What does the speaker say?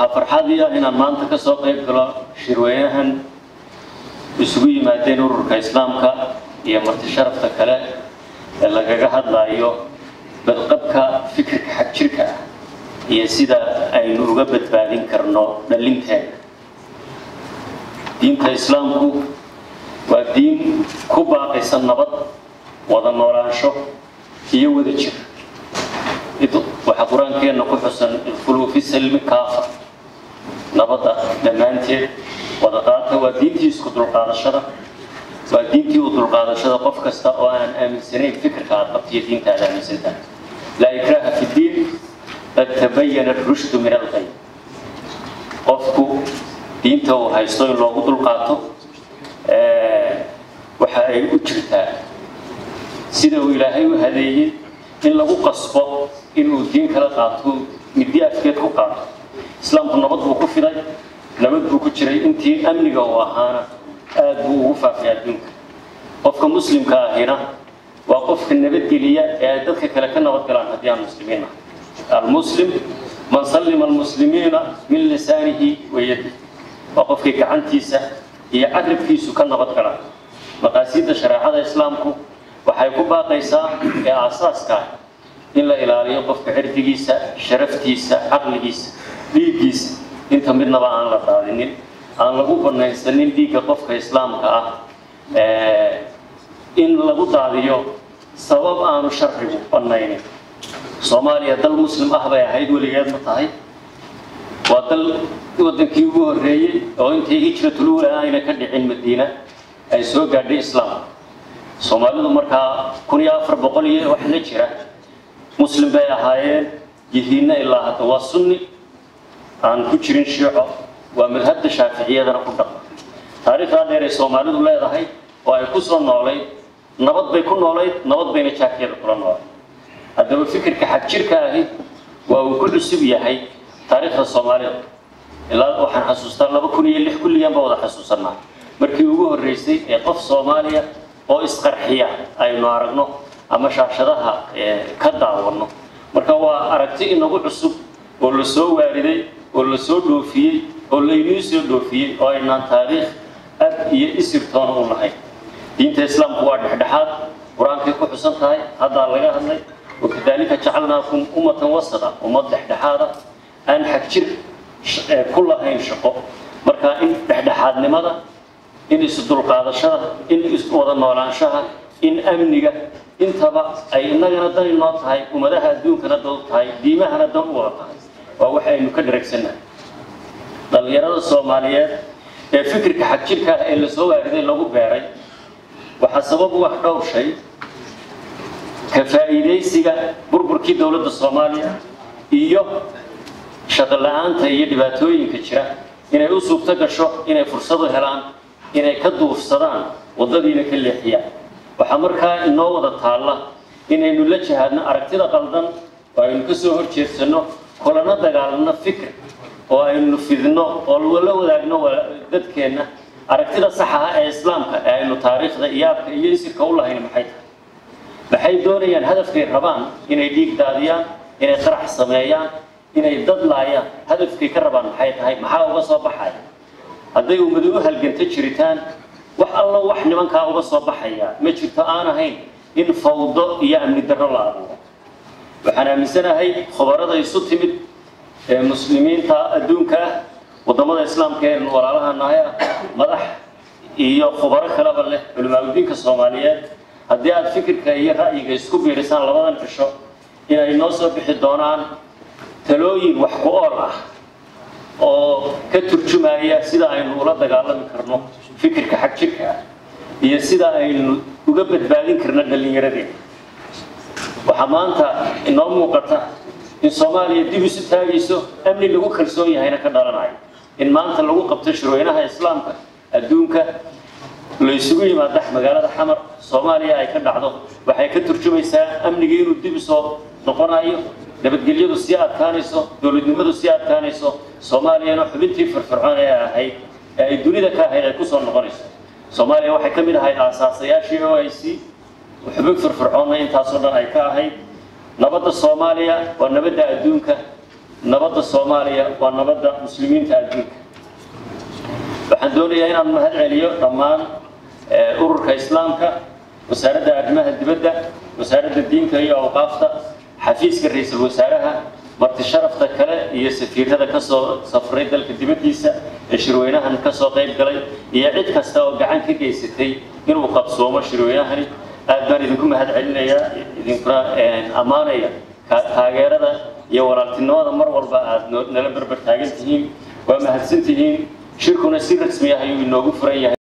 waxaa farxadii ah inaan maanta ka soo qayb galo shirweynahan isugu yimaadeen ururka islaamka iyo marti sharafta kale ee lagaga hadlayo badqabka fikirka xag jirka ah iyo sida aynu uga badbaadin karno dhalinteena diinta islaamku waa diin ku baaqaysa nabad wada noolaansho iyo wada jir waxaa qur-aankeenna ku xusan idkhuluu fi salmi kaafa nabadda dhammaanteed wada qaata waa diintii isku dulqaadashada waa diintii u dulqaadashada qof kasta oo aan aaminsanayn fikirka aad qabtiyo diinta aad aaminsantahay laa ikraha fi diin qad tabayana rushdu min alqay qofku diinta uu haysto in loogu dulqaato waxa ay u jirtaa sida uu ilaahay u hadeeyey in lagu qasbo inuu diin kala qaato middi afkeed ku qaato islaamku nabad buu ku fiday nabad buu ku jiray intii amniga uu ahaana aad buu ugu faafay adduunka qofka muslimka ahina waa qofka nabadgeliya ee ay dadka kale ka nabad galaan haddii aan muslimiin ah almuslim man sallima almuslimiina min lisaanihi wayadi waa qofkii gacantiisa iyo carabkiisu ka nabad galaan maqaasiidda shareecada islaamku waxay ku baaqaysaa ee aasaaska ah in la ilaaliyo qofka cirdigiisa sharaftiisa caqligiisa dhiiggiisa inta midnaba aan la daadinin aan lagu banaysanin dhiigga qofka islaamka ah in lagu daadiyo sabab aanu sharcigu banaynin soomaaliya dal muslim ah bay ahayd weligeed ma tahay waa dal wadankii ugu horreeyey oo intay hijratulula ayna ka dhicin madiina ay soo gaadhay islaam soomaalidu markaa kun iyo afar boqol iyo wax la jira muslim bay ahaayeen yihiinna ilaa hadda waa sunni aan ku jirin shiico waa madhabda shaaficiyadana ku dhaqma taariikhdaa dheer ay soomaalidu leedahay oo ay ku soo noolayd nabad bay ku noolayd nabad bayna jaakiyada kula noolayd haddaba fikirka xag jirka ahi waa uu ku cusub yahay taariikhda soomaalida ilaa waxaan xasuustaa laba kun iyo lix kulligan baa wada xasuusanaa markii ugu horreysay ee qof soomaaliya oo isqarxiya aynu aragno ama shaashadaha ka daawanno marka waa aragti inagu cusub oo la soo waariday oo la soo dhoofiyey oo laynuu soo dhoofiyey oo aynaan taariikh ab iyo isirtoona u nahay diinta islaamku waa dhexdhexaad qur-aankay ku xusan tahay haddaa laga hadlay wakadaalika jacalnaakum ummatan wasada ummad dhexdhexaada aan xag jir ku lahayn shaqo marka in dhexdhexaadnimada in isdulqaadashada in iswada noolaanshaha in amniga intaba ay innagana dan inoo tahay ummadaha adduunkana dan u tahay diimahana dan u wada tahay waa wax aynu ka dharagsannahay dhallinyarada soomaaliyeed ee fikirka xag jirka ah ee lasoo waariday lagu beeray waxaa sabab u ah dhowr shay ka faa'iidaysiga burburkii dowladda soomaaliya iyo shaqo la-aanta iyo dhibaatooyinka jira inay u suurto gasho inay fursadu helaan inay ka duufsadaan waddadiina ka leexiyaan waxaa markaa inoo wada taalla inaynu la jihaadno aragtida qaldan oo aynu ka soo horjeedsanno kulana dagaalanno fikir oo aynu fidno oo la wadaagno dadkeenna aragtida saxaha ee islaamka ee aynu taariikhda iyaabka iyo isirka u lahayn maxay tahay maxay doonayaan hadafkay rabaan inay dhiig daadiyaan inay qarax sameeyaan inay dad laayaan hadafkay ka rabaan maxay tahay maxaa uga soo baxaya hadday ummadu u halganta jiritaan wax allo wax nimankaa uga soo baxaya ma jirto aan ahayn in fawdo iyo amni darro la abuuro waxaan aaminsanahay khubarada isu timid ee muslimiinta adduunka ah waddamada islaamka ee walaalaha nahay ah madax iyo khubaro kaleba leh culimaadudiinka soomaaliyeed haddii aad fikirka iyo ra'yiga isku biirisaan labadan cisho inay noo soo bixi doonaan talooyin wax ku ool ah oo ka turjumaya sida aynu ula dagaalami karno fikirka xag jirka ah iyo sida aynu uga badbaadin karno dhallinyaradeenna waxaa maanta inoo muuqata in soomaaliya dib isu taagayso amni lagu kalsoon yahayna ka dhalanayo in maanta lagu qabto shirweynaha islaamka adduunka la isugu yimaada magaalada xamar soomaaliya ay ka dhacdo waxay ka turjumaysaa amnigii inuu dib isoo noqonayo nabadgelyadu sii adkaanayso dowladnimadu sii adkaanayso soomaaliyana xubintii firfircoon ee ahayd ee ay dunida ka ahayd ay kusoo noqonayso soomaaliya waxay ka mid ahayd aasaasayaashii o i c xubin firfircoonna intaasoo dhan ay ka ahayd nabadda soomaaliya waa nabadda adduunka nabadda soomaaliya waa nabadda muslimiinta adduunka waxaan doonayaa inaan mahad celiyo dhammaan ururka islaamka wasaaradda arrimaha dibadda wasaaradda diinka iyo awqaafta xafiiska ra-iisul wasaaraha marti sharafta kale iyo safiirada ka soo safray dalka dibaddiisa ee shirweynahan ka soo qayb galay iyo cid kasta oo gacan ka geysatay inuu qabsoomo shirweynahani aad baan idinku mahad celinayaa idinkuna ammaanaya taageerada iyo walaaltinimada mar walba aad nala berber taagan tihiin waa mahadsan tihiin shirkuna si rasmi ah ayuu inoogu furan yahay